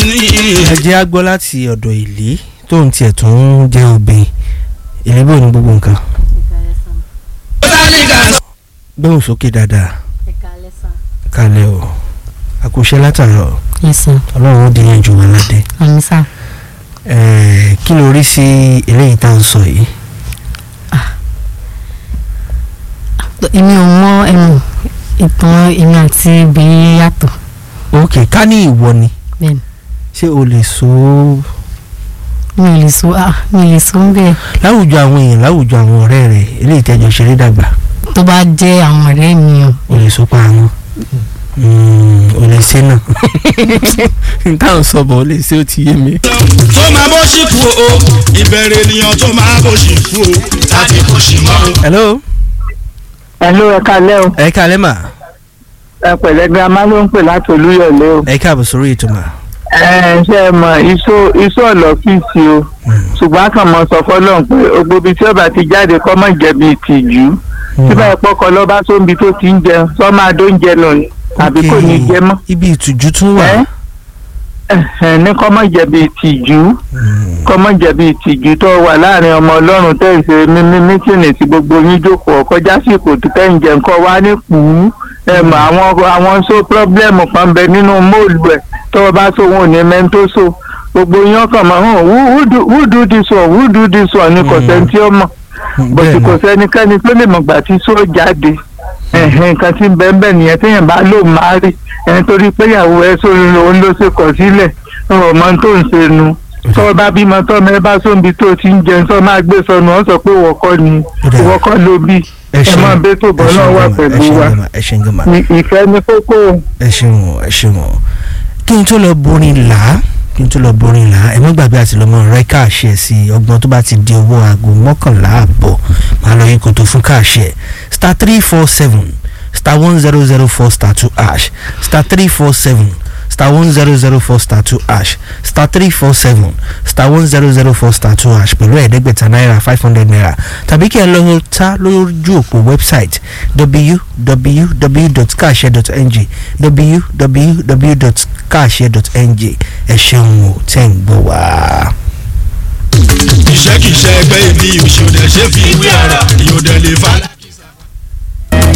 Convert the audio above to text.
ẹ jẹ́ á gbọ́ láti ọ̀dọ̀ ìlí tóun tiẹ̀ tún jẹ́ obìnrin ìlébò ní gbogbo nǹkan gbóhùn sókè dáadáa kalẹ̀ o àkùṣe látàrọ̀ yes sir ọlọ́run ó di yẹn jù wọn ládé àmì sá Ẹ̀ẹ́, kí ló rí sí eléyìí tá à ń sọ yìí èmi ò mọ ẹnu ìtàn èmi àti obìnrin yàtọ̀ ok ká ní ìwọ ni bẹ́ẹ̀ni ṣé o lè so mi ò lè so ah mi ò lè so ń bẹ́ẹ̀ láwùjọ àwọn èèyàn láwùjọ àwọn ọ̀rẹ́ rẹ̀ eléyìí tẹ́jọ ṣeré dàgbà tó bá jẹ́ àwọn ọ̀rẹ́ mi o o lè so pa àwọn o lè ṣe náà n táwọn sọ bọ̀ o lè ṣe ó ti yé mi. tó máa bó ṣì kú o ìbẹ̀rẹ̀ ènìyàn tó máa bó ṣì kú o láti kó ṣì mọ́ o. hello Hello, ẹ kalẹ́ o ẹ káalẹ́ mà ẹ pẹ̀lẹ́ girama ló ń pè láti olúyọ̀lé o ẹ káàbọ̀ sórí ètò mà. ẹ ṣe é mọ iṣó iṣó ọ̀lọ́fíìsì o ṣùgbọ́n a kàn mọ sọ fọlọ́run pé gbogbo ibi tí ọba ti jáde kọ́ mọ̀ jẹ̀bi ìtìjú tí báyìí pọ́kọ lọ́ba sóńbi tó ti ń jẹun sọ máa dó ń jẹ nù ni àbí kò ní jẹ mọ́ ibi ìtújú tún wà. ẹ ẹ ní kọ́ mọ̀ jẹ̀bi ìtìjú kọ́ mọ̀ jẹ̀bi ìtìjú tó wà láàrin ọmọ ọlọ́run tẹ̀ ń ṣe mímí mítìnì tí gbogbo yín jókòó ọkọjá sí ipò tó tẹ̀ ń jẹ nǹkan wá ní kùú ẹ mọ àwọn àwọn so pírọ́blẹ́mù kan bẹ nínú móòlù ẹ̀ tọ́wọ́ bá so wọn ò ní mẹ́ńtó so gbogbo yín ọkàn mọ̀ hàn who who do who do this one who do this one ni kò sẹ́ni tí ó mọ̀ bọ̀tí kò sẹ́nikẹ́ni tó lè mọ̀gbà tí só jáde ẹ̀hìn nǹkan tí ń bẹ́ẹ̀ bẹ́ẹ̀ nìyẹn téèyàn bá lò máa rí ẹni torí pé ìyàwó ẹ sórí òun ló ṣe kọ̀ sílẹ̀ ọmọ tó ń ṣe nu tọ́ bá bímọ tọ́ mẹ́ bá sóńbi tó ti ń jẹun tọ́ máa gbé sọnù wọ́n sọ pé wọ́kọ́ ni wọ́kọ́ ló bí ẹ máa bẹ́ tó bọ́ náà wà pẹ̀lú wa ẹ ṣeun gan ma Ní- ìfẹ́ ní kókó ẹ ṣeun o, ẹ ṣeun o. kí n tó lọ borin là á kí n tó lọ borin là á ẹ má gbàgbé àti lọ́mọ rẹ káàṣẹ sí ọgbọ́n tó bá ti di owó aago mọ́kànlá àbọ̀ máa lọ yín kòtò fún káàṣẹ star three four seven star one zero zero four star two ash star three four seven star one zero zero four star two ash star three four seven star one zero zero four star two ash pẹ̀lú ẹ̀ẹ́dẹ́gbẹ̀ta náírà five hundred naira tàbí kí ẹ lọ ta lójú òpó website www.kaase.ng www.kaase.ng ẹ ṣeun o tẹ́ ń gbọ́ wá. iṣẹ́ kìí ṣe ẹgbẹ́ ibi ìṣòdẹ̀ ṣe fi ìwé ara ìyòdẹ̀ lè fa.